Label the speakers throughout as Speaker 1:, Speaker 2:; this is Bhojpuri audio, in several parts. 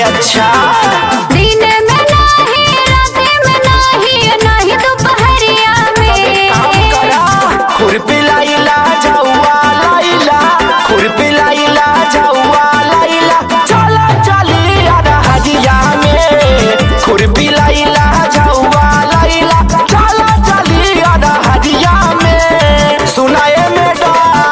Speaker 1: अच्छा
Speaker 2: दिन में नाही रात में नाही नाही दोपहरिया
Speaker 1: काम
Speaker 2: में
Speaker 1: करा खुरपी लाइला जाऊआ लाइला खुरपी लाइला जाऊआ लाइला चला चली यार हजिया में खुरपी लाइला जाऊआ लाइला चला चली यार हजिया में सुनाए मैडम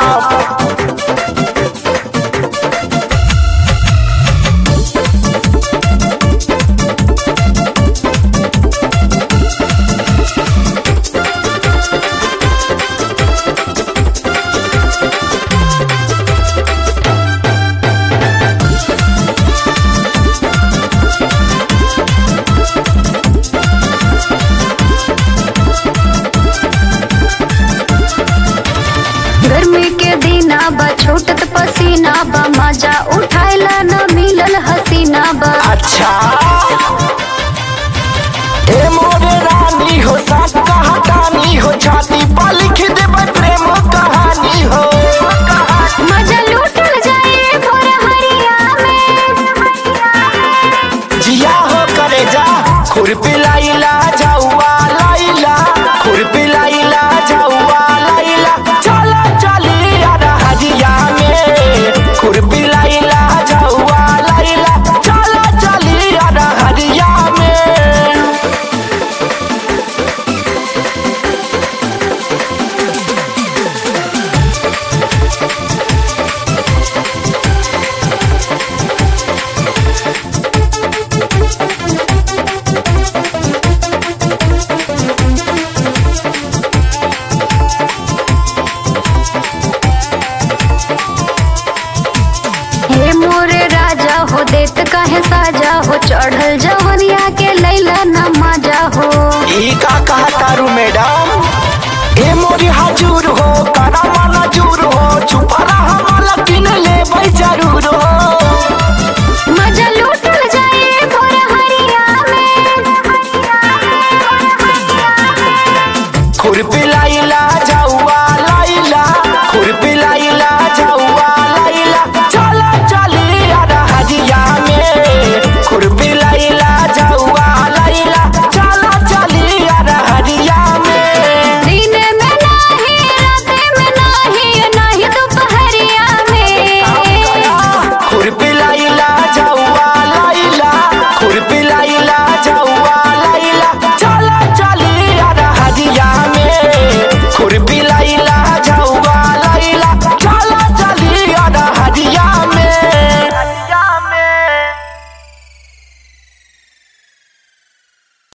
Speaker 2: गर्मी के दिना बा छूटत पसीना बा मजा उठाइला न मिलल हसीना बा
Speaker 1: अच्छा ए मोरे रानी हो साथ कहानी हो छाती पर लिख देबै प्रेम कहानी हो
Speaker 2: मजा लूटल जाए भोर हरिया में
Speaker 1: जिया हो करे जा खुरपी लाइला जाऊआ लाइला खुरपी लाइला जाऊआ लाइला चला चली यार हजिया में खुरपी लाइला जाऊआ लाइला चला चली यार हजिया में
Speaker 2: हे मोरे राजा हो देत काहे साजा